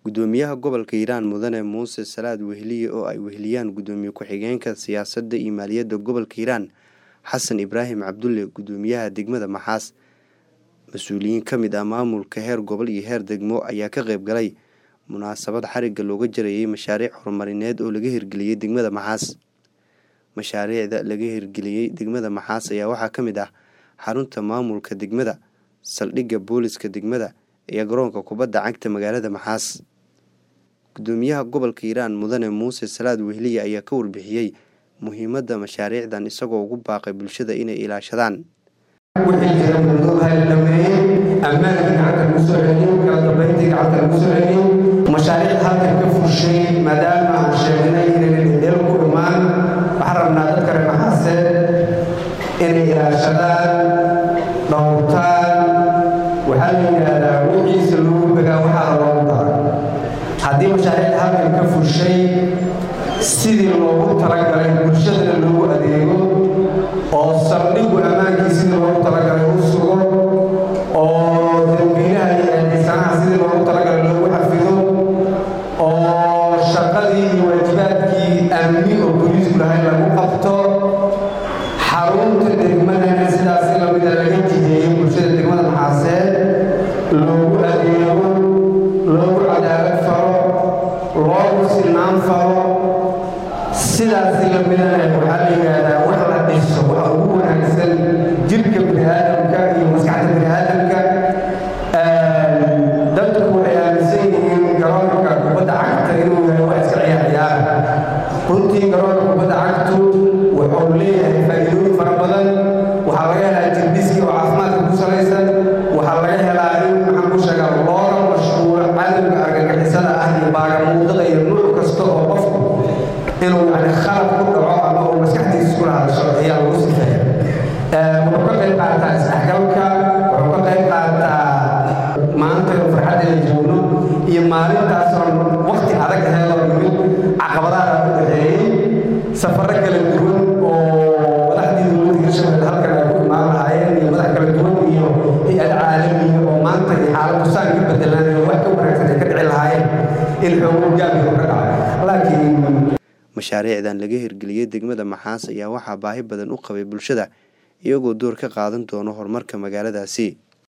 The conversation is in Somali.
Gudoomiyaha Gobolka Hiiraan Mudane Muuse Salaad Weheliye oo ay weheliyaan Gudoomiye Ku-xigeenka Siyaasadda iyo Maaliyadda Gobolka Hiiraan Xasan Ibraahim Cabdulle Gudoomiyaha Degmada Maxaas mas-uuliyiin ka mid ah maamulka heer gobol iyo heer degmo ayaa ka qayb galay munaasabad xarigga looga jarayay mashaariic horumarineed oo laga hirgeliyey degmada Maxaas mashaariicda laga hirgeliyey degmada Maxaas ayaa waxaa ka mid ah xarunta maamulka degmada saldhigga booliska degmada iyo garoonka kubadda cagta magaalada Maxaas gudoomiyaha gobolka Hiiraan Mudane Muuse Salaad Weheliye ayaa ka warbixiyey muhiimadda mashaariicdan isagoo ugu baaqay bulshada inay ilaashadaan wixii jira mudooha la dhameeyey ammaankii gacanta lagu soo celiyey kala dambayntii gacanta lagu soo celiyey mashaariic halkan ka fushay maadaama aan sheegnay inaynan ideel ku dhumaan waxaan rabnaa dadka reer maxaaseed inay ilaashadaan dhowrtaan waxaa la yidhaahdaa wixiisa lagu begaa waxaa loogu dara haddii mashaariicda halkan ka fushay sidii loogu talagalay bulshadana loogu adeego oo saldhigu ammaankii sidii loogu talagalay u sugo oo dambiilaha iyo eedaysanaha sidii loogu talagalay loogu xafido oo shaqadii iyo waajibaadkii amni oo booliisku lahay lagu qabto xarunta degmadana sidaasi lamida laga jideeyey bulshada degmada maxaaseed loogu adeego loogu cadaalad faro loogu sinaan faro sidaasi lamidana waxaa la yidhaahdaa wax la dhiso waxa ugu wanaagsan jirka biniaadamka iyo maskaxda biniaadamka dadku waxay aaminsan yihiin garoonka kubadda cagta inuu yahay wax iska ciyaar ciyaara runtii garoonka kubadda cagtu wuxuu leeyahay faa'iidooyin fara badan waxaa laga helaa jirbiski oo caafimaadka ku salaysan waxaa laga helaa in maxaan ku sheegaa looga mashquulo cadowga argagixisada ah iyo baagamuudada iyo nuuc kasta oo qofku inuu yani khalad ku dhaco ama uu maskaxdiisa iskula hadasho ayaa lagu sifeeya wuxuu ka qayb qaataa isdhexgalka wuxuu ka qayb qaataa maanta farxaddeeda joogno iyo maalintaasoo waqti adag aheedoo yimid caqabadaha u dhaxeeyey safarro kala duwan oo madaxdii dowladda hirshabelle halkan ay ku imaan lahaayeen iyo madax kala duwan iyo hay-ad caalamiya oo maanta iyo xaaladdu saan ka bedelaan oo wax ka wanaagsan ay ka dhici lahaayeen in xoogo gaabka ka dhaco laakiin mashaariicdan laga hirgeliyey degmada Maxaas ayaa waxaa baahi badan u qabay bulshada iyagoo door ka qaadan doono horumarka magaaladaasi